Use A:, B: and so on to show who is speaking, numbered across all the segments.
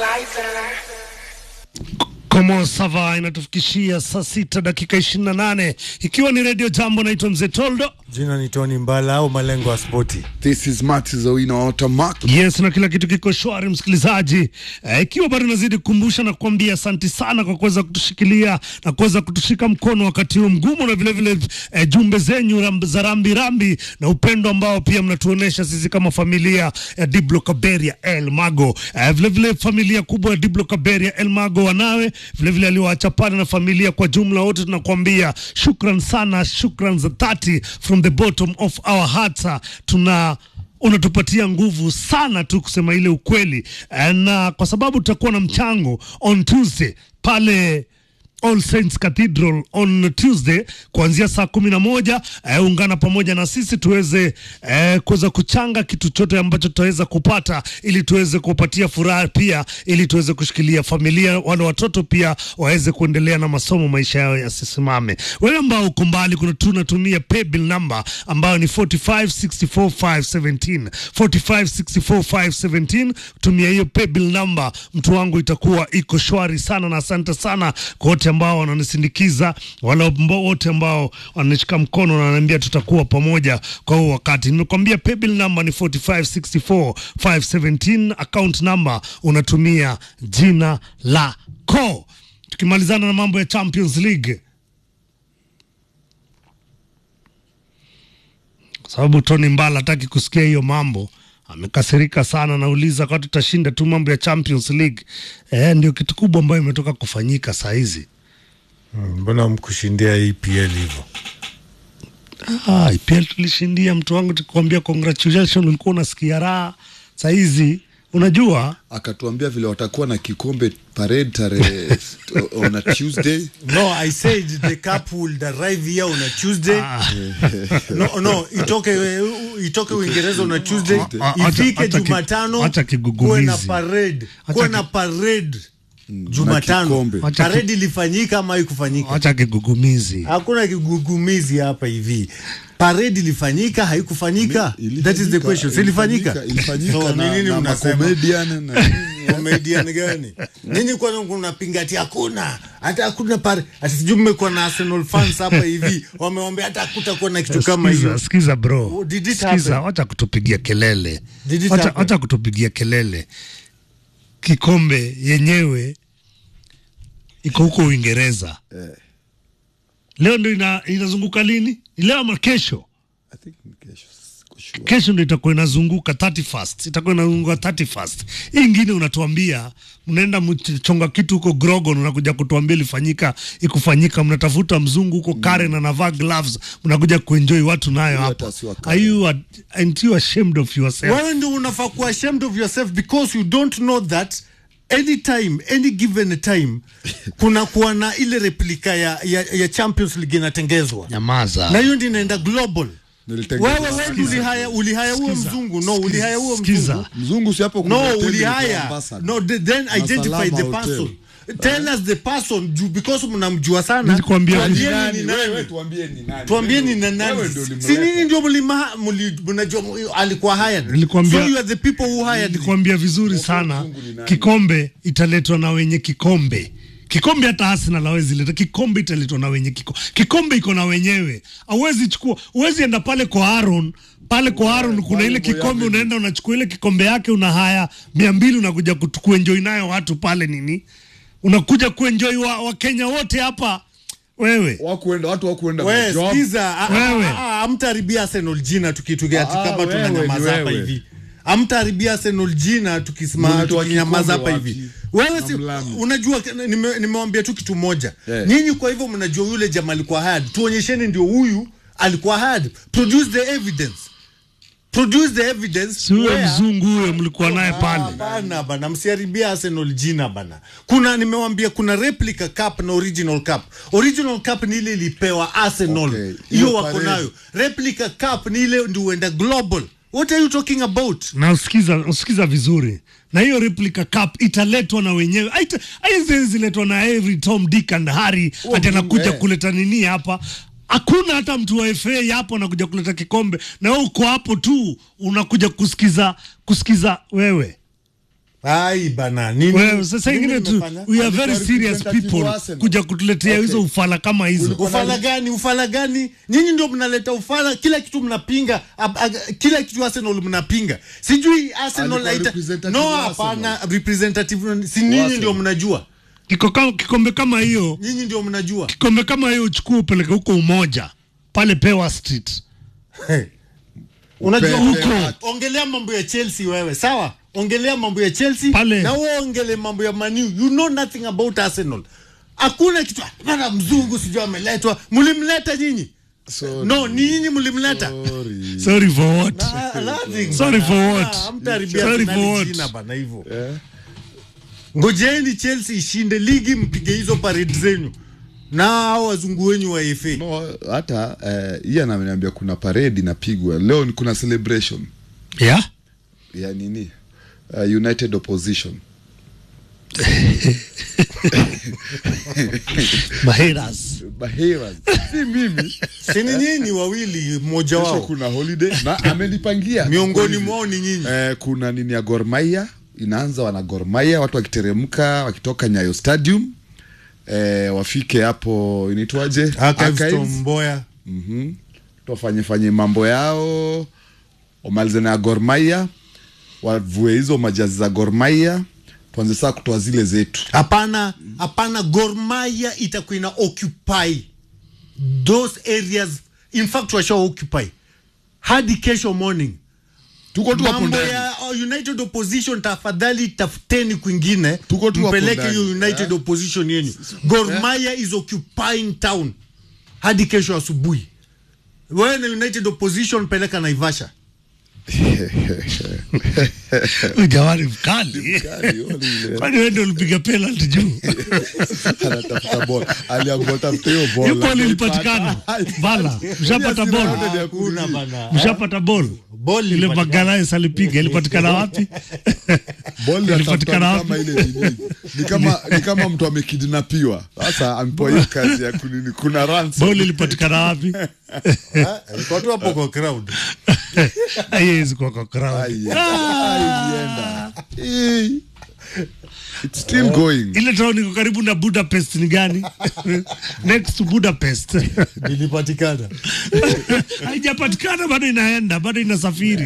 A: Komo Sava inatufikishia saa sita dakika ishirini na nane ikiwa ni redio Jambo. Naitwa Mzee Toldo.
B: Jina ni Tony Mbala au malengo ya spoti.
C: This is Martis Owino Automac.
A: Yes, na kila kitu kiko shwari msikilizaji. Eh, ikiwa bado nazidi kukumbusha na kuambia asanti sana kwa kuweza kutushikilia na kuweza kutushika mkono wakati huu mgumu, na vile vile eh, jumbe zenyu ram- za rambi rambi na upendo ambao pia mnatuonesha sisi kama familia ya Diblo Kaberia El Mago. Eh, vile vile familia kubwa ya Diblo Kaberia El Mago wanawe vile vile aliwaacha pale na familia kwa jumla, wote tunakuambia shukran sana, shukran za dhati from the bottom of our hearts. Tuna unatupatia nguvu sana tu kusema ile ukweli, Eh, na kwa sababu tutakuwa na mchango on Tuesday pale All Saints Cathedral on Tuesday kuanzia saa kumi na moja. Eh, ungana pamoja na sisi tuweze eh, kuweza kuchanga kitu chote ambacho tutaweza kupata ili tuweze kupatia furaha pia, ili tuweze kushikilia familia, wale watoto pia waweze kuendelea na masomo, maisha yao yasisimame. Wewe ambao uko mbali, kuna tunatumia paybill number ambayo ni 4564517 4564517. Tumia hiyo paybill number, mtu wangu, itakuwa iko shwari sana, na asante sana kwa wote ambao wananisindikiza, wale ambao wote ambao wananishika mkono na wananiambia tutakuwa pamoja kwa huo wakati. Nimekwambia paybill number ni 4564517, account number unatumia jina lako. Tukimalizana na mambo ya Champions League kwa sababu Tony Mbala hataki kusikia hiyo mambo, amekasirika sana. Nauliza kwa tutashinda tu mambo ya Champions League. Eh, ndio kitu kubwa ambayo imetoka kufanyika saa hizi.
B: Mbona mkushindia EPL hivyo?
A: Ah, IPL tulishindia, mtu wangu, tukikwambia congratulations, ulikuwa unasikia raha. Saa hizi unajua
C: Akatuambia vile watakuwa na kikombe parade tarehe on a Tuesday.
B: No, I said the cup will arrive here on a Tuesday. No, no, itoke itoke Uingereza on a Tuesday,
A: Ah, ah, acha-
B: ifike
A: acha ki-
B: Jumatano,
A: acha kigugumizi.
B: kuwe na parade,
A: Acha
B: kuwe
A: ki-
B: na parade Jumatano.
C: kikombe.
A: Acha ki-
B: Parade ilifanyika ama haikufanyika?
A: acha kigugumizi.
B: Hakuna kigugumizi hapa hivi. Parade ilifanyika haikufanyika? That is the question. Si ilifanyika?
C: Ilifanyika
B: So,
C: na,
B: ni nini
C: na
B: mnasema?
C: macomedian na nini.
B: comedian gani? Nini kwanza kunapinga ati hakuna hata hakuna pare ati sijui mmekuwa na Arsenal fans hapa hivi wamewambia hata hakutakuwa na kitu kama
A: Sikiza,
B: hiyo.
A: sikiza bro,
B: Oh, did it
A: sikiza,
B: happen?
A: wacha kutupigia kelele,
B: Did it
A: wacha
B: happen?
A: wacha kutupigia kelele. Kikombe yenyewe iko huko Uingereza. Leo ndo ina, inazunguka lini? Ni leo ama kesho?
C: I think ni kesho, siko sure.
A: Kesho ndo itakuwa inazunguka 31st, itakuwa inazunguka 31st. Hii ingine unatuambia mnaenda mchonga kitu huko Grogon, unakuja kutuambia ilifanyika ikufanyika, mnatafuta mzungu huko Karen anavaa gloves, mnakuja kuenjoy watu nayo
C: Huyo
A: hapa.
C: hata si wa
A: Are you a- aren't you ashamed of yourself?
B: Wewe ndio unafaa kuwa ashamed of yourself because you don't know that anytime any given time kuna kuwa na ile replika ya, ya, ya Champions League inatengezwa
A: Nyamaza.
B: na hiyo ndio inaenda global.
C: Nilitengeza.
B: Wewe wewe ndio ulihaya ulihaya huo
A: Sikiza.
B: mzungu no ulihaya huo
A: Sikiza.
B: mzungu
C: Mzungu si hapo
B: No,
C: kuna hoteli
B: ulihaya.
C: inaitwa Ambassador.
B: No, the- then identify
C: Salama
B: the
C: Hotel.
B: person. Tell us the person ju- because mnamjua sana.
A: Nilikwambia
B: Tuambieni
A: nani?
B: ni
C: Wewe
B: nani.
C: tuambie ni nani.
B: Tuambieni ni
C: Wewe
B: nani.
C: ndio ulimleta.
B: Si nini ndio mlima mli- mnajua alikuwa hired.
A: Nilikwambia-
B: So you are the people who hired. him.
A: Nilikwambia vizuri sana,
C: mzungu ni nani?
A: kikombe italetwa na wenye kikombe. Kikombe hata Arsenal hawezi leta kikombe, italetwa na wenye kikombe. Kikombe iko na wenyewe, hauwezi chukua, huwezi enda pale kwa Aaron pale kwa Aaron kuna
C: pale
A: ile
C: kwa
A: kikombe,
C: Yahweh.
A: unaenda unachukua ile kikombe yake, una haya mia mbili, unakuja kutu- kuenjoy nayo watu pale nini, unakuja kuenjoy wa, wa Kenya wote hapa wewe
C: Wakuenda watu wakuenda
B: Wewe
C: job.
B: sikiza, a- a-
A: Wewe.
B: a- a- hamtaharibia Arsenal jina tukitugia
C: Ah,
B: kama
C: wewe
B: tunanyamaza
C: ni
B: hapa
C: wewe.
B: hivi. Hamtaharibia Arsenal jina tukisema
C: Mlitoa
B: tukinyamaza hapa
C: kikombe
B: hivi.
C: wapi?
B: Wewe
C: Na
B: si
C: Mlami.
B: unajua nime- nimewambia tu kitu moja.
C: Yeah.
B: Nyinyi kwa hivyo mnajua yule jamaa alikuwa hired. Tuonyesheni ndio huyu alikuwa hired. Produce the evidence. Produce the evidence.
A: si huyo
B: where-
A: mzungu huyo mlikuwa naye pale.
B: Bana bana, msiharibia Arsenal jina bana. Kuna nimewambia kuna replica cup na original cup. Original cup ni ile ilipewa Arsenal,
C: Okay,
B: hiyo
C: hiyo
B: wako
C: parade.
B: nayo. Replica cup ni ile ndio uenda global. What are you talking about?
A: na usikiza, usikiza vizuri na hiyo replica cup italetwa na wenyewe, Haita- haiwezi letwa na every Tom Dick and Harry
C: Oh,
A: ati anakuja
C: eh.
A: kuleta nini hapa. Hakuna hata mtu wa FA hapo anakuja kuleta kikombe, na wewe uko hapo tu unakuja kusikiza kusikiza wewe
B: ai bana nini
A: Wewe sasa
B: nini
A: ingine tu
B: nimefanya?
A: we are
C: Alikuwa
A: very serious
C: representative
A: people
C: wa Arsenal.
A: kuja kutuletea
C: Okay.
A: hizo ufala kama hizo.
B: ufala gani ufala gani nyinyi ndio mnaleta ufala kila kitu mnapinga ab, ab, kila kitu arsenal mnapinga sijui arsenal
C: Alikuwa
B: haita
C: representative
B: no
C: wa
B: hapana representative si nyinyi
C: Arsenal.
B: ndio mnajua
A: Kiko kama- Kikombe kama hiyo,
B: nyinyi ndio mnajua
A: kikombe kama hiyo uchukue upeleke huko Umoja pale Pewa Street.
B: Hey. unajua
C: Pepe
B: huko
C: Art.
B: ongelea mambo ya chelsea wewe sawa ongelea mambo ya chelsea
A: Pale.
B: na wewe ongele mambo ya manu you know nothing about arsenal hakuna kitu bana mzungu sijui ameletwa mlimleta nyinyi
C: Sorry.
B: no ni nyinyi mlimleta
C: Sorry.
A: Sorry for what?
B: Ah, nothing,
A: Sorry
B: bana.
A: for what?
B: Ah, hamtaharibia
A: Sorry
B: Arsenal
A: for what?
B: jina bana hivyo
C: Eh?
B: ngojeni chelsea ishinde ligi mpige hizo parade zenyu na hao wazungu wenyu wa FA
C: No, hata eh, hii ananiambia kuna parade inapigwa leo, ni kuna celebration
A: Yeah?
C: ya nini uh, United Opposition
A: Maheras.
C: Bahera si mimi.
B: sini nyinyi wawili mmoja
C: Kesho
B: wao
C: kuna holiday na amenipangia
B: miongoni mwao ni nyinyi
C: eh, kuna nini ya Gor Mahia inaanza, wana Gor Mahia watu wakiteremka wakitoka Nyayo Stadium eh, wafike hapo inaitwaje
B: Archives Tom
C: Archives.
B: Mboya
C: Mhm. wafanye fanye mambo yao wamalize na ya Gor Mahia wavue hizo majazi za Gor Mahia tuanze saa kutoa zile zetu
B: hapana hapana Gor Mahia itakuwa ina occupy those areas in fact washa occupy hadi kesho morning
C: tuko tu hapo
B: mambo
C: ndani
B: ya uh, united opposition tafadhali tafuteni kwingine
C: Tuko tu hapo
B: mpeleke
C: ndani.
B: hiyo united
C: Eh.
B: opposition yenu Gor Mahia is occupying town hadi kesho asubuhi wewe na united opposition peleka naivasha
A: Ujawari mkali.
C: Kali, ole ile.
A: Kwani wewe ndio ulipiga penalty juu?
C: anatafuta bola aliambiwa tafute hiyo bola
A: Hiyo ball ilipatikana. Bala, mshapata
C: Yes,
A: ball.
C: rounded ya
B: Hakuna
C: kurudi.
B: bana.
A: Mshapata ball.
B: Ball
A: Ile
B: ilipatikana.
A: Magalhaes alipiga ilipatikana wapi?
C: Ball
A: Ilipatikana
C: inatafuta kama
A: wapi?
C: ile nini ni kama ni kama mtu amekidnapiwa sasa ampewa hiyo kazi ya kunini kuna ransom
A: Ball ilipatikana wapi?
B: Ah, ilikuwa tu hapo kwa crowd
A: Haiwezi kuwa kwa crowd.
C: Ai, ai, ilienda. Eh. It's still going
A: Ile town iko karibu na Budapest ni gani? Next to Budapest.
B: ilipatikana
A: Haijapatikana bado inaenda, bado inasafiri.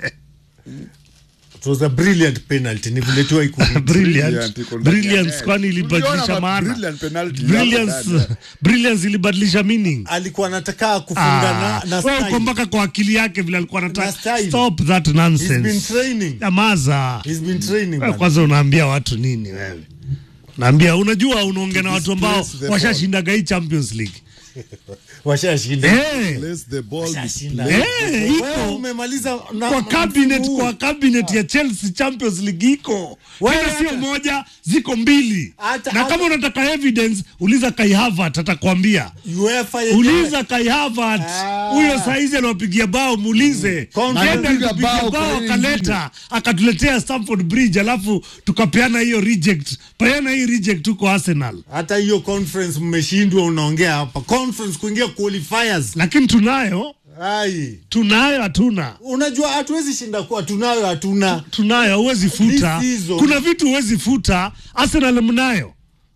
B: it was a brilliant penalty ni vile tu haikurudi.
A: Brilliant.
C: Brilliant, iko ndani ya
A: Brilliance
C: net.
A: kwani ilibadilisha
C: Uliona ma-
A: maana.
C: brilliant penalty
A: Brilliance,
C: hapo ndani.
A: brilliance ilibadilisha meaning.
B: alikuwa anataka kufunga
A: Ah,
B: na, na
A: wewe uko
B: style.
A: mpaka kwa akili yake vile alikuwa
B: Na
A: anataka.
B: style.
A: Stop that
B: He's been
A: nonsense.
B: training.
A: Nyamaza.
B: He's been training,
A: Wewe
B: man.
A: kwanza unaambia watu nini wewe? Naambia unajua unaongea na watu ambao
C: displace the
A: washashindaga hii Champions League.
B: washashinda
A: Eh.
C: Place the ball
B: Washashinda.
A: Eh,
B: Wewe
A: iko
B: umemaliza na-
A: kwa
B: na
A: cabinet
B: msimu huu.
A: kwa cabinet ya Chelsea Champions League iko
B: Wewe
A: tena sio
B: hata-
A: moja ziko mbili
B: Hata-
A: na
B: hata-
A: kama unataka evidence uliza Kai Havertz atakwambia
B: UEFA yenyewe.
A: uliza Kai Havertz
B: Ah.
A: huyo saizi anawapigia bao muulize
B: Conference.
A: Nenda
C: Anapiga
A: alipiga
C: bao
A: bao
C: kwa hii
A: akaleta akatuletea Stamford Bridge alafu tukapeana hiyo reject peana hii reject huko Arsenal
B: hata hiyo conference mmeshindwa unaongea hapa conference kuingia qualifiers
A: lakini tunayo
B: ai
A: tunayo hatuna
B: unajua hatuwezi shinda kuwa tunayo hatuna
A: tunayo huwezi futa
B: This season-
A: kuna vitu huwezi futa Arsenal mnayo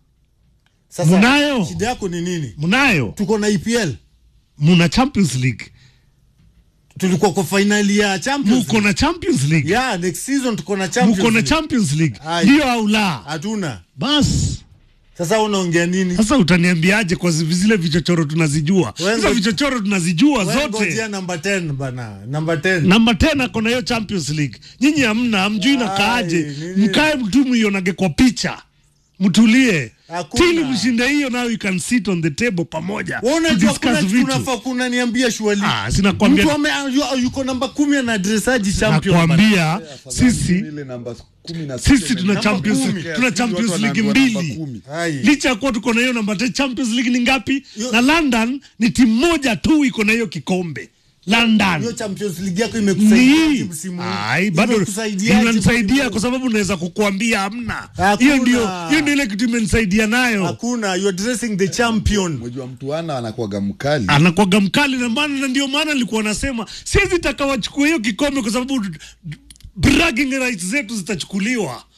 B: sasa
A: Mnayo.
B: shida yako ni nini
A: mnayo
B: tuko na EPL
A: muna Champions League
B: tulikuwa kwa finali ya Champions
A: muko na Champions League
B: yeah next season tuko na Champions
A: muko na
B: League.
A: Champions League
B: Ai.
A: ndio au la
B: hatuna
A: basi
B: sasa unaongea nini
A: sasa utaniambiaje kwa zi- zile vichochoro tunazijua
B: Wewe
A: hizo
B: ngo-
A: vichochoro tunazijua
B: Wewe ngojea
A: zote
B: number 10 bana number 10
A: namba tena kona hiyo Champions League nyinyi hamna hamjui na
B: Ai,
A: kaaje
B: nini?
A: mkae mtu muionage kwa picha mtulie
B: Hakuna.
A: tili mshinde hiyo now you can sit on the table pamoja
B: Wewe
A: to
B: unajua
A: discuss
B: kuna
A: vitu
B: tunafaa kuna niambia shwali
A: ah sinakwambia
B: mtu ame yu- yuko namba 10 ana adressaji champion bana.
A: nakwambia sisi
C: Ile namba kumi na sita
A: sisi tuna
C: namba
A: Champions
C: kumi.
A: tuna
C: Watu
A: Champions League
C: wanaambiwa namba
A: mbili
C: kumi.
B: Ai.
A: licha ya kuwa tuko na hiyo namba 10 Champions League ni ngapi
B: Yo-
A: na London ni timu moja tu iko na hiyo kikombe London
B: hiyo Champions League yako
A: ni
B: imekusaidia msimu huu?
A: ai bado
B: Imekusaidiaje
A: inanisaidia
B: msimu
A: kwa sababu naweza kukuambia hamna
B: Hakuna.
A: hiyo ndio hiyo ndio ile kitu imenisaidia nayo
B: hakuna you are dressing the champion
C: Unajua mtu ana anakuwaga mkali
A: anakwaga mkali na maana na ndio maana nilikuwa nasema siwezi taka wachukue hiyo kikombe kwa sababu bragging rights zetu zitachukuliwa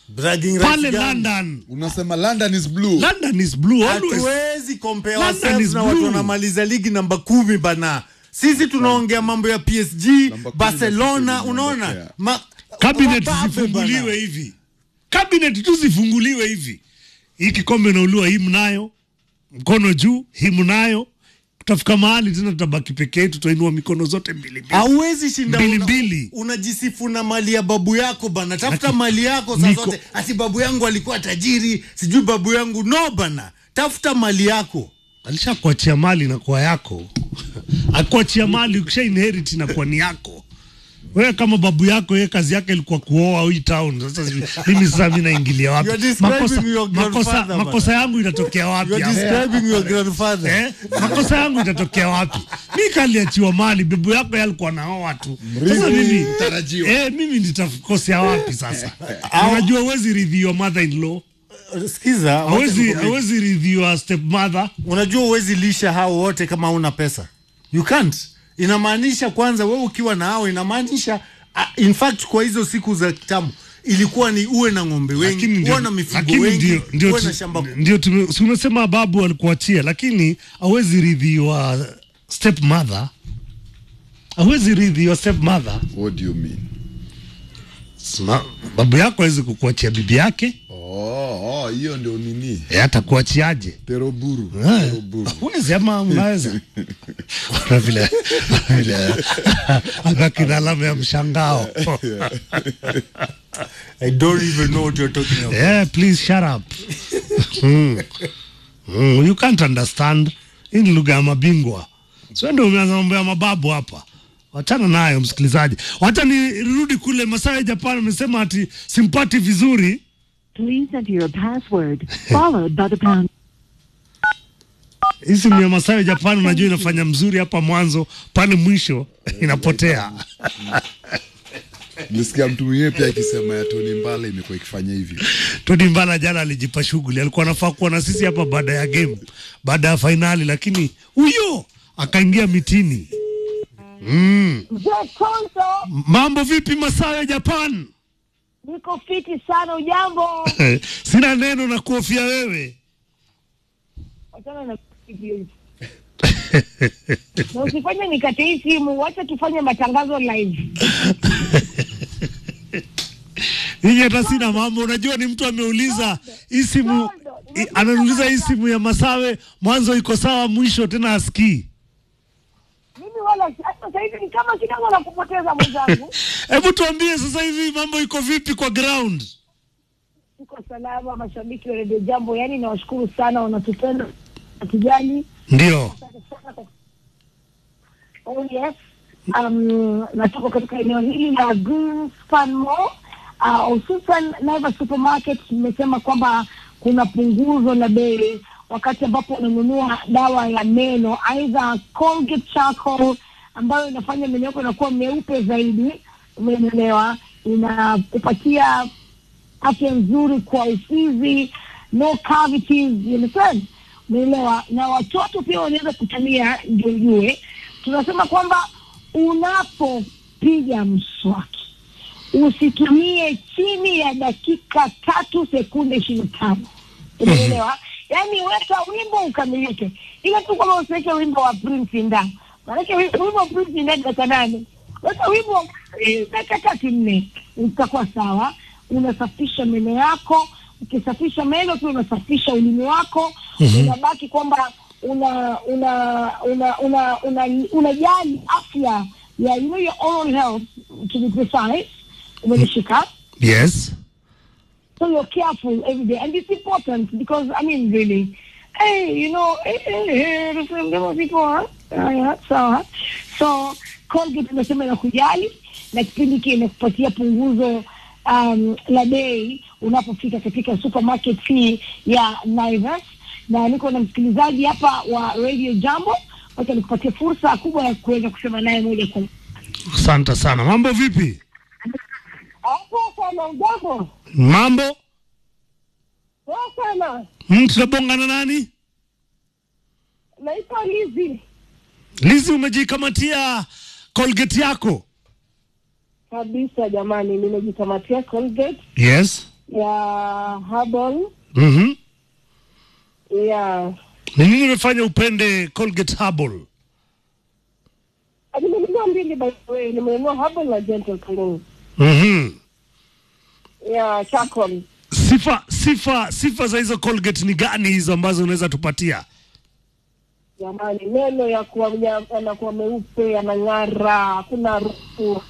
B: bragging
A: pale
B: rights gani?
A: London.
C: unasema london is blue
A: London is blue always.
B: hatuwezi compare
A: London
B: ourselves
A: is
B: na watu
A: blue.
B: wanamaliza ligi namba kumi bana sisi tunaongea mambo ya psg
C: Namba kumi
B: barcelona
C: na sisi
B: unaona
C: tunaondokea.
B: Ma-
A: Cabinet
B: wababe
A: zifunguliwe
B: bana.
A: hivi, cabinet tu zifunguliwe hivi. Hii kikombe nauliwa, hii mnayo, mkono juu, hii mnayo. Tutafika mahali tena tutabaki peke yetu, tutainua mikono zote mbili mbili.
B: hauwezi shinda
A: Mbili
B: una-
A: mbili.
B: unajisifu na mali ya babu yako bana tafuta
A: Laki-
B: mali yako saa
A: Niko-
B: zote ati babu yangu alikuwa tajiri sijui babu yangu no bana tafuta mali yako
A: Alishakuachia mali inakuwa yako, akuachia mali ukisha inherit inakuwa ni yako. Wewe kama babu yako yeye kazi yake ilikuwa kuoa hii town. Sasa sijui- mimi sasa mimi naingilia wapi?
B: You are describing
A: Makosa,
B: your
A: makosa,
B: grandfather, bana.
A: makosa yangu itatokea wapi?
B: you are
A: hapo?
B: describing your grandfather
A: Eh? makosa yangu itatokea wapi? Mi kaliachiwa mali, bebu yako yeye alikuwa naoa tu. Sasa mimi
C: mtarajiwa.
A: eh, mimi nitakosea wapi sasa? Unajua huwezi ridhi your mother in law,
B: sikiza wacha
A: hawezi
B: nikwambie.
A: hawezi ridhi your step mother.
B: unajua huwezi lisha hao wote kama una pesa you can't inamaanisha kwanza wewe ukiwa na hao inamaanisha uh, in fact kwa hizo siku za kitambo ilikuwa ni uwe na ng'ombe wengi uwe na mifugo
A: lakini
B: wengi
A: ndio ndio
B: uwe na
A: tu-
B: shamba
A: ndio tume- si umesema babu alikuachia, lakini hawezi ridhi your step mother, hawezi ridhi your step mother.
C: what do you mean
A: Sma- Babu yako hawezi kukuachia bibi yake,
C: oh oh, hiyo ndio nini
A: eh, atakuachiaje?
C: teroburu
A: Eh,
C: teroburu
A: Huwezi ama mnaweza Kuna vile vile akakina alama ya mshangao.
B: I don't even know what you're talking about
A: Yeah, please shut up. Mm. Mm, you can't understand. Hii ni lugha ya mabingwa. Sio ndio umeanza mambo ya mababu hapa. Wachana nayo msikilizaji. Wacha nirudi kule Masaa ya Japan amesema ati simpati vizuri.
D: Please enter your password, followed by the pound.
A: Hii simu ya Masaa ya Japan unajua inafanya mzuri hapa mwanzo, pale mwisho inapotea.
C: nilisikia mtu mwingine pia akisema ya Tony Mbala imekuwa ikifanya hivyo
A: Tony Mbala jana alijipa shughuli, alikuwa anafaa kuwa na sisi hapa baada ya game, baada ya fainali, lakini huyo akaingia mitini.
E: Mzee Konso,
A: Mambo vipi Masaa ya Japan?
E: niko fiti sana. Ujambo?
A: Sina neno na kuhofia wewe.
E: Wachana na hivi. na usifanye nikate hii simu, wacha tufanye matangazo live.
A: Ninyi hata sina mambo. Unajua ni mtu ameuliza hii simu, i- ananiuliza hii simu ya Masawe mwanzo iko sawa, mwisho tena asikii.
E: Mimi wala hata sasa hivi ni kama kidogo na kupoteza mwenzangu.
A: Hebu tuambie sasa hivi mambo iko vipi kwa ground?
E: Tuko salama, mashabiki wa redio Jambo, yani nawashukuru sana, wanatupenda watujali.
A: Ndio
E: Asante sana kwa- Oh yes. Um, na tuko katika eneo hili la Greenspan Mall uh, hususan Naivas Supermarket. Imesema kwamba kuna punguzo la bei wakati ambapo unanunua dawa ya meno aidha Colgate Charcoal ambayo inafanya meno yako inakuwa meupe zaidi, umeelewa, inakupatia afya nzuri kwa ufizi, no cavities, you understand? Umeelewa? Na watoto pia wanaweza kutumia, ndio ujue. Tunasema kwamba unapopiga mswaki usitumie chini ya dakika tatu sekunde ishirini na tano. Umeelewa? Yaani weka wimbo ukamilike, ila tu kwamba usiweke wimbo wa Prince ndani, maanake wi- wimbo wa Prince ndani dakika nane, weka wimbo eh, dakika tatu nne, utakuwa sawa. Unasafisha meno yako, ukisafisha meno pia unasafisha ulimi wako, unabaki kwamba una una una una una unajali afya ya you know your oral health to be precise, umenishika
A: yes.
E: so you're careful every day, and it's important because I mean, really, hey, you know, hey, hey, hey, the same number of people, huh? Uh, yeah, so, so Colgate imesema inakujali na kipindi hiki inakupatia punguzo um, la bei unapofika katika supermarket hii ya Naivas, na niko na msikilizaji hapa wa Radio Jambo, wacha nikupatie fursa kubwa ya kuweza kusema naye moja kwa moja.
A: Asante sana. Mambo vipi?
E: Hapo sana, ujambo?
A: Mambo
E: Poa sana,
A: mm, tunabongana nani?
E: naitwa Lizi.
A: Lizi, umejikamatia Colgate yako?
E: kabisa jamani, nimejikamatia Colgate
A: Yes.
F: ya herbal
A: Mhm.
F: ya
A: Ni nini imefanya upende Colgate Herbal?
F: nimenunua mbili by the way, nimenunua herbal na gentle clean
A: Mhm.
F: ya charcoal.
A: Sifa sifa sifa za hizo Colgate ni gani hizo ambazo unaweza tupatia?
F: Jamani, meno ya kuwa ya- yanakuwa meupe yanang'ara, hakuna harufu.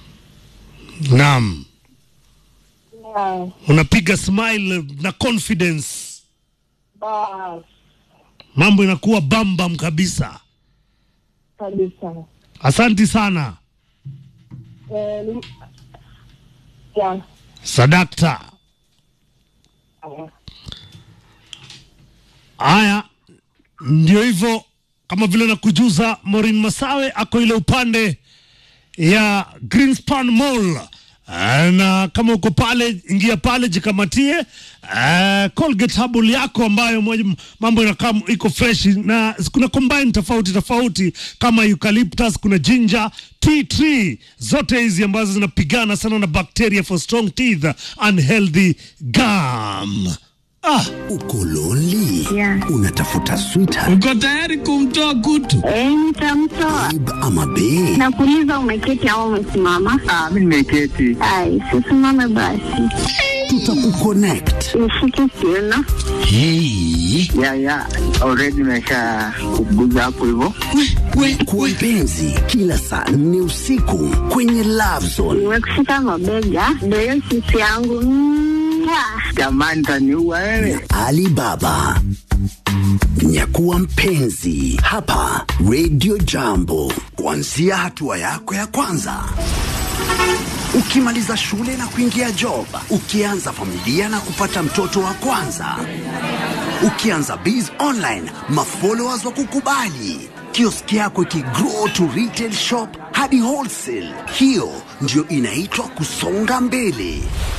A: Naam.
F: Ya,
A: Unapiga smile na confidence.
F: bas
A: Mambo inakuwa bambam kabisa.
F: kabisa.
A: Asanti sana.
F: Eh, ni- ya
A: Sadakta. Haya, ndio hivyo, kama vile nakujuza, Maureen Masawe ako ile upande ya Greenspan Mall. Ah, na kama uko pale, ingia pale jikamatie uh, Colgate Herbal yako ambayo moja, mambo inakaa iko fresh na kuna combine tofauti tofauti kama eucalyptus, kuna ginger, tea tree, zote hizi ambazo zinapigana sana na bacteria for strong teeth and healthy gum. Ah,
G: Uko lonely?
E: Yeah.
G: Unatafuta sweetheart
H: Uko tayari kumtoa kutu?
E: Eh, nitamtoa.
G: babe ama bae?
E: Nakuuliza umeketi au umesimama?
I: Ah, mimi nimeketi.
E: Ai, sisimame basi.
G: Tutakuconnect.
E: Nishike kiuno.
G: Hey.
I: Ya ya, already nimesha kuguza hapo hivyo.
G: Kwa mpenzi, kila saa nne usiku kwenye Love Zone.
E: Nimekushika mabega. Ndio hiyo sisi yangu. Mwah.
I: Jamani, taniua wewe.
G: Alibaba. Nyakuwa mpenzi hapa Radio Jambo, kuanzia hatua yako ya kwanza ukimaliza shule na kuingia job, ukianza familia na kupata mtoto wa kwanza, ukianza biz online, mafollowers wa kukubali, kioski yako ikigrow to retail shop hadi wholesale. Hiyo ndio inaitwa kusonga mbele.